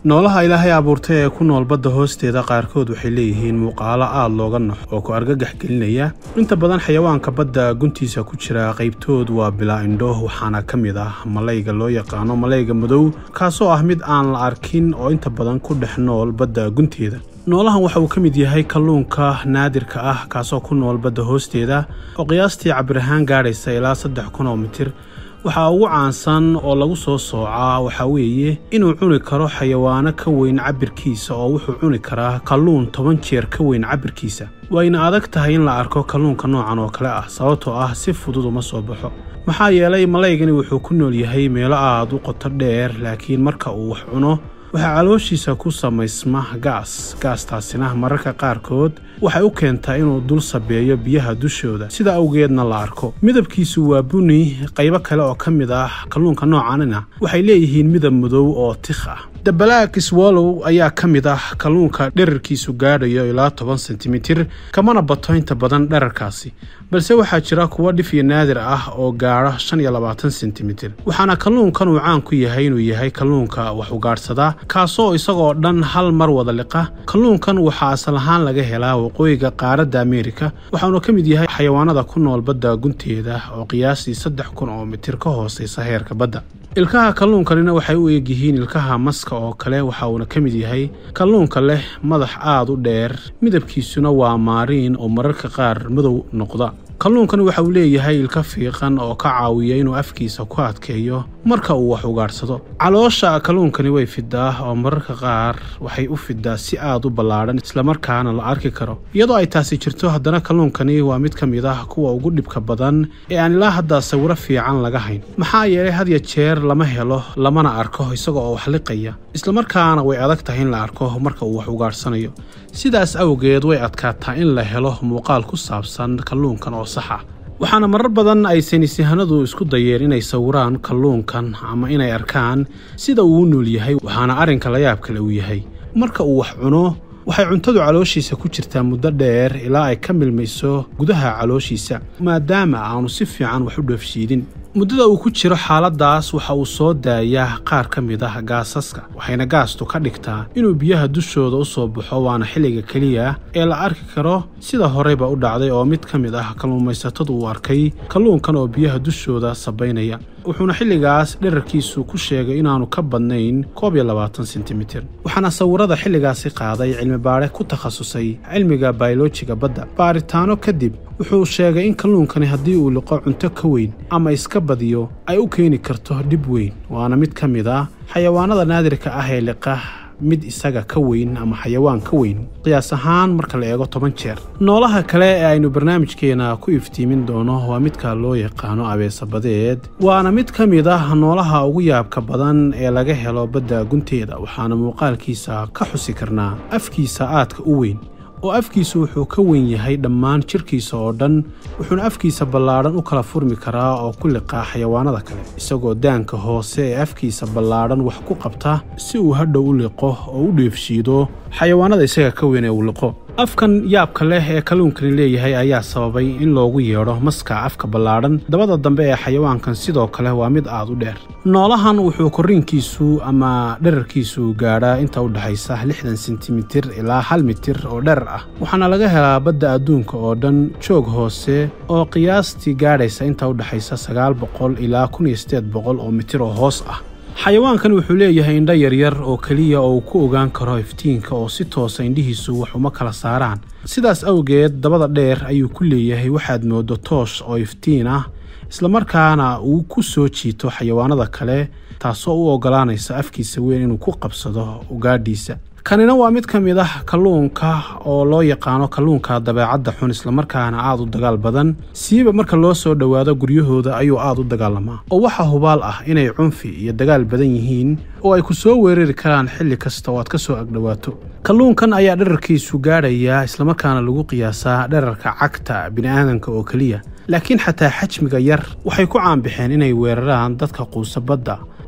noolaha ilaahay abuurtay ee ku nool badda hoosteeda qaarkood waxay leeyihiin muuqaalo aad looga naxo oo ku argagax gelinaya inta badan xayawaanka badda guntiisa ku jira qaybtood waa bilaa indho waxaana ka mid ah malayga loo yaqaano malayga madow kaasoo ah mid aan la arkin oo inta badan ku dhex nool badda gunteeda noolahan waxa uu ka mid yahay kalluunka naadirka ah kaasoo ku nool badda hoosteeda oo qiyaastii cabir ahaan gaadhaysa ilaa saddex kun oo mitir waxaa ugu caansan oo lagu soo soocaa waxaa weeye inuu cuni karo xayawaano ka weyn cabirkiisa oo wuxuu cuni karaa kalluun toban jeer ka weyn cabirkiisa wayna adag tahay in la arko kalluunka noocan oo kale ah sababtoo ah si fudud uma soo baxo maxaa yeelay malaygani wuxuu ku nool yahay meelo aad u qoto dheer laakiin marka uu wax cuno waxaa calooshiisa ku samaysma gaas gaastaasina mararka qaarkood waxay u keentaa inuu dul sabeeyo biyaha dushooda sida awgeedna la arko midabkiisu waa buni qaybo kale oo ka mid ah kalluunka noocanina waxay leeyihiin midab madow oo tikh ah dabalaag swallow ayaa ka mid ah kalluunka dherarkiisu gaadhayo ilaa toban sentimitir kamana bato inta badan dherarkaasi balse waxaa jira kuwo dhif iyo naadir ah oo gaadha shan iyo labaatan sentimitir waxaana kalluunkan uu caan ku yahay inuu yahay kalluunka wax ugaadhsadaa kaasoo isagoo dhan hal mar wada liqa kalluunkan waxaa asal ahaan laga helaa waqooyiga qaaradda ameerika waxaanu ka mid yahay xayawaanada ku nool badda gunteeda oo qiyaastii saddex kun oo mitir ka hooseysa heerka badda ilkaha kalluunkanina waxay u eegyihiin ilkaha maska oo kale waxa uuna ka mid yahay kalluunka leh madax aad u dheer midabkiisuna waa maariin oo mararka qaar madow noqda kalluunkani waxa uu leeyahay ilka fiiqan oo ka caawiya inuu afkiisa ku adkeeyo marka uu wax ugaadhsado caloosha kalluunkani way fidaa oo mararka qaar waxay u fidaa si aad u ballaadhan islamarkaana la arki karo iyadoo ay taasi jirto haddana kalluunkani waa mid ka mid ah kuwa ugu dhibka badan ee aan ilaa hadda sawiro fiican laga hayn maxaa yeelay had ya jeer lama helo lamana arko isaga oo wax liqaya islamarkaana way adag tahay in la arko marka uu wax ugaadhsanayo sidaas awgeed way adkaataa in la helo muuqaal ku saabsan kalluunkan oo sax ah waxaana marar badan ay saynisyahanadu isku dayeen inay sawiraan kalluunkan ama inay arkaan sida uu u nool yahay waxaana arrinka layaab kale uu yahay marka uu wax cuno waxay cuntadu calooshiisa ku jirtaa muddo dheer ilaa ay ka milmayso gudaha calooshiisa maadaama aanu si fiican wax u dhoofshiidin muddada uu ku jiro xaaladdaas waxa uu soo daayaa qaar ka mid ah gaasaska waxayna gaastu ka dhigtaa inuu biyaha dushooda u soo baxo waana xilliga keliya ee la arki karo sida horeyba u dhacday oo mid ka mid ah kalluumaysatadu uu arkay kalluunkan oo biyaha dushooda sabaynaya wuxuuna xilligaas dherarkiisu ku sheegay inaanu ka badnayn koob iyo labaatan sentimitir waxaana sawirada xilligaasi qaaday cilmibaadhe ku takhasusay cilmiga bayolojiga badda baaritaano kadib wuxuu sheegay in kalluunkani haddii uu liqo cunto ka weyn ama iska badiyo ay u keeni karto dhib weyn waana mid ka mid ah xayawaanada naadirka ah ee liqa mid isaga ka weyn ama xayawaan ka weyn qiyaas ahaan marka la eego toban jeer noolaha kale ee aynu barnaamijkeena ku iftiimin doono waa midka loo yaqaano abeesabadeed waana mid ka mid ah noolaha ugu yaabka badan ee laga helo badda gunteeda waxaana muuqaalkiisa ka xusi karnaa afkiisa aadka u weyn oo afkiisu wuxuu ka weyn yahay dhammaan jirkiisa oo dhan wuxuuna afkiisa ballaadhan u kala furmi karaa oo ku liqaa xayawaanada kale isagoo daanka hoose ee afkiisa ballaadhan wax ku qabta si uu hadhow u liqo oo u dheefshiido xayawaanada isaga ka weyn ee uu liqo afkan yaabka leh ee kalluunkani leeyahay ayaa sababay in loogu yeedho maska afka ballaadhan dabada dambe ee xayawaankan sidoo kale waa mid aad u dheer noolahan wuxuu korriinkiisu ama dherarkiisu gaadhaa inta u dhexaysa lixdan sentimitir ilaa hal mitir oo dherar ah waxaana laga helaa badda adduunka oo dhan joog hoose oo qiyaastii gaadhaysa inta u dhexaysa sagaal boqol ilaa kun iyo siddeed boqol oo mitir oo hoos ah xayawaankan wuxuu leeyahay indho yaryar oo keliya oo uu ku ogaan karo iftiinka oo si toosa indhihiisu wax uma kala saaraan sidaas awgeed dabada dheer ayuu ku leeyahay waxaad mooddo toosh oo iftiin ah islamarkaana uu ku soo jiito xayawaanada kale taasoo u oggolaanaysa afkiisa weyn inuu ku qabsado ugaadhiisa kanina waa mid ka mid ah kalluunka oo loo yaqaano kalluunka dabeecadda xun islamarkaana aad u dagaal badan siiba marka loo soo dhowaado guryahooda ayuu aad u dagaalamaa oo waxaa hubaal ah inay cunfi iyo dagaal badan yihiin oo ay ku soo weerari karaan xilli kasta oo aad ka soo agdhowaato kalluunkan ayaa dherarkiisu gaadhayaa islamarkaana lagu qiyaasaa dherarka cagta bini'aadanka oo keliya laakiin xataa xajmiga yar waxay ku caanbixeen inay weeraraan dadka quusa badda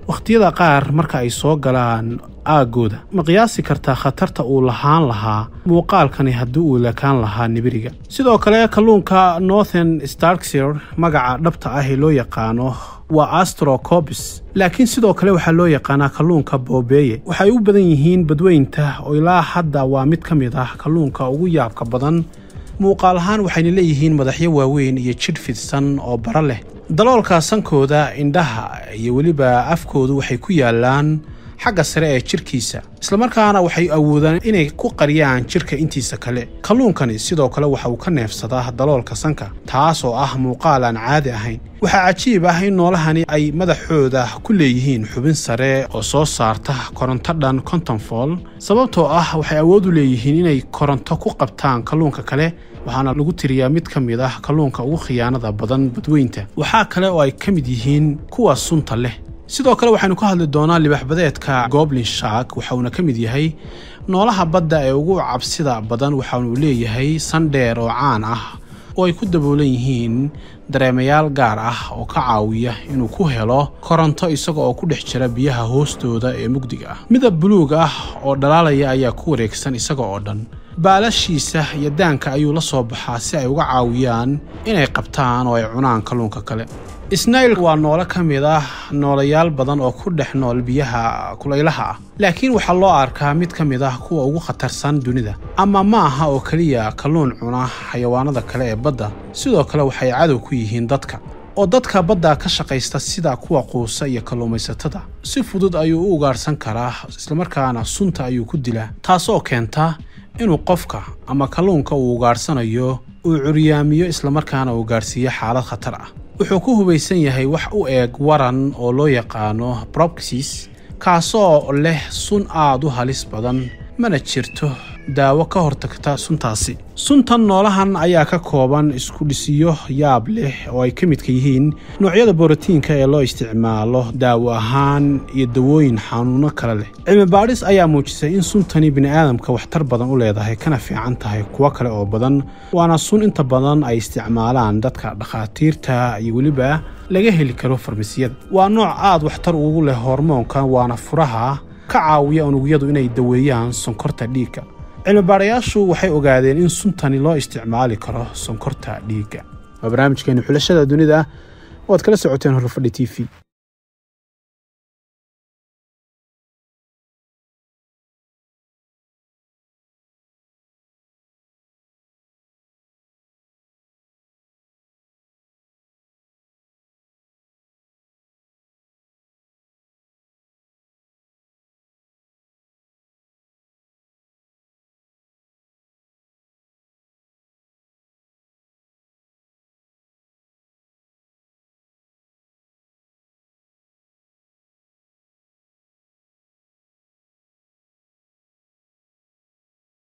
wakhtiyada qaar marka ay soo galaan aaggooda ma qiyaasi kartaa khatarta uu lahaan lahaa muuqaalkani haddii uu lekaan lahaa nibiriga sidoo kale kalluunka northern starkshire magaca dhabta ah ee loo yaqaano waa astrocobis laakiin sidoo kale waxaa loo yaqaanaa kalluunka boobeeye waxay u badan yihiin badweynta oo ilaa hadda waa mid ka mid ah kalluunka ugu yaabka badan muuqaal ahaan waxayna leeyihiin madaxyo waaweyn iyo jidh fidsan oo bara leh daloolka sankooda indhaha iyo weliba afkoodu waxay ku yaalaan xagga sare ee jirkiisa islamarkaana waxay awoodaan inay ku qariyaan jirka intiisa kale kalluunkani sidoo kale waxa uu ka neefsadaa daloolka sanka taas oo ah muuqaal aan caadi ahayn waxaa cajiib ah in noolahani ay madaxooda ku leeyihiin xubin sare oo soo saarta koronto dhan kontonfol sababtoo ah waxay awood u leeyihiin inay koronto ku qabtaan kalluunka kale waxaana lagu tiriyaa mid ka mid ah kalluunka ugu khiyaanada badan badweynta waxaa kale oo ay ka mid yihiin kuwa sunta leh sidoo kale waxaynu ka hadli doonaa libaxbadeedka goblin shark waxa uuna ka mid yahay noolaha badda ee ugu cabsida badan waxaanuu leeyahay sandheer oo caan ah oo ay ku daboolan yihiin dareemayaal gaar ah oo ka caawiya inuu ku helo koronto isaga oo ku dhex jira biyaha hoostooda ee mugdiga ah midab buluug ah oo dhalaalaya ayaa ku wareegsan isaga oo dhan baalashiisa iyo daanka ayuu la soo baxaa si ay uga caawiyaan inay qabtaan oo ay cunaan kalluunka kale snail waa noole ka mid ah noolayaal badan oo ku dhex nool biyaha kulaylaha ah laakiin waxaa loo arkaa mid ka mid ah kuwa ugu khatarsan dunida ama ma aha oo keliya kalluun cuna xayawaanada kale ee badda sidoo kale waxay cadow ku yihiin dadka oo dadka badda ka shaqaysta sida kuwa quusa iyo kalluumaysatada si fudud ayuu u ugaarhsan karaa islamarkaana sunta ayuu ku dilaa taasoo keenta inuu qofka ama kalluunka uu ugaadhsanayo uu curyaamiyo islamarkaana uu gaadhsiiyo xaalad khatar ah wuxuu ku hubaysan yahay wax u eeg waran oo loo yaqaano brobxis kaasoo leh sun aad u halis badan mana jirto daawo ka hortagta suntaasi suntan noolahan ayaa ka kooban iskudhisiyo yaab leh oo ay ka midka yihiin noocyada borotiinka ee loo isticmaalo daawo ahaan iyo dawooyin xanuuno kale leh cilmi baadhis ayaa muujisay in suntani bini'aadamka waxtar badan u leedahay kana fiican tahay kuwo kale oo badan waana sun inta badan ay isticmaalaan dadka dhakhaatiirta iyo weliba laga heli karo farmasiyada waa nooc aad waxtar ugu leh hormoonka waana furaha ka caawiya unugyadu inay daweeyaan sonkorta dhiigga cilmibaarayaashu waxay ogaadeen in suntani loo isticmaali karo sonkorta dhiigga waa barnaamijkeenu xulashada dunida waad kala socoteen horfadhi t v